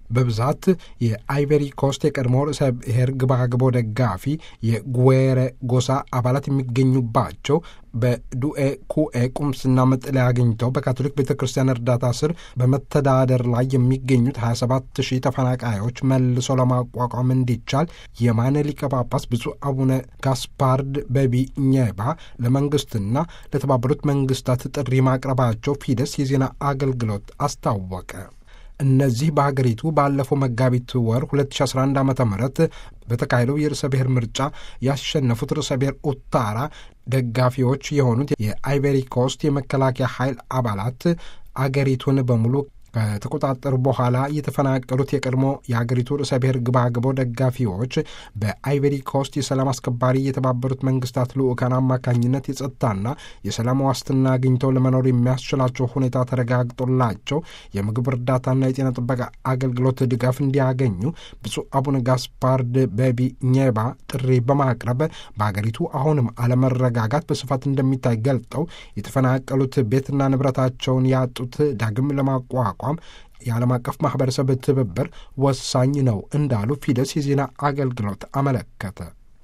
በብዛት የአይቨሪ ኮስት የቀድሞ ርዕሰ ብሔር ግባግቦ ደጋፊ የጉዌሬ ጎሳ አባላት የሚገኙባቸው በዱኤ ኩኤ ቁምስና መጠለያ አግኝተው በካቶሊክ ቤተ ክርስቲያን እርዳታ ስር በመተዳደር ላይ የሚገኙት 27 ሺህ ተፈናቃዮች መልሶ ለማቋቋም እንዲቻል የማነ ሊቀ ጳጳስ ብፁዕ አቡነ ጋስፓርድ በቢኘባ ለመንግስትና ለተባበሩት መንግስታት ጥሪ ማቅረባቸው ፊደስ የዜና አገልግሎት አስታወቀ። እነዚህ በሀገሪቱ ባለፈው መጋቢት ወር 2011 ዓ ም በተካሄደው የርዕሰ ብሔር ምርጫ ያሸነፉት ርዕሰ ብሔር ኡታራ ደጋፊዎች የሆኑት የአይቨሪ ኮስት የመከላከያ ኃይል አባላት አገሪቱን በሙሉ ከተቆጣጠሩ በኋላ የተፈናቀሉት የቀድሞ የሀገሪቱ ርዕሰ ብሔር ግባግቦ ደጋፊዎች በአይቨሪ ኮስት የሰላም አስከባሪ የተባበሩት መንግስታት ልዑካን አማካኝነት የጸጥታና የሰላም ዋስትና አግኝተው ለመኖር የሚያስችላቸው ሁኔታ ተረጋግጦላቸው የምግብ እርዳታና የጤና ጥበቃ አገልግሎት ድጋፍ እንዲያገኙ ብፁዕ አቡነ ጋስፓርድ በቢኘባ ጥሪ በማቅረብ በሀገሪቱ አሁንም አለመረጋጋት በስፋት እንደሚታይ ገልጠው የተፈናቀሉት ቤትና ንብረታቸውን ያጡት ዳግም ለማቋቋም የዓለም አቀፍ ማህበረሰብ ትብብር ወሳኝ ነው እንዳሉ ፊደስ የዜና አገልግሎት አመለከተ።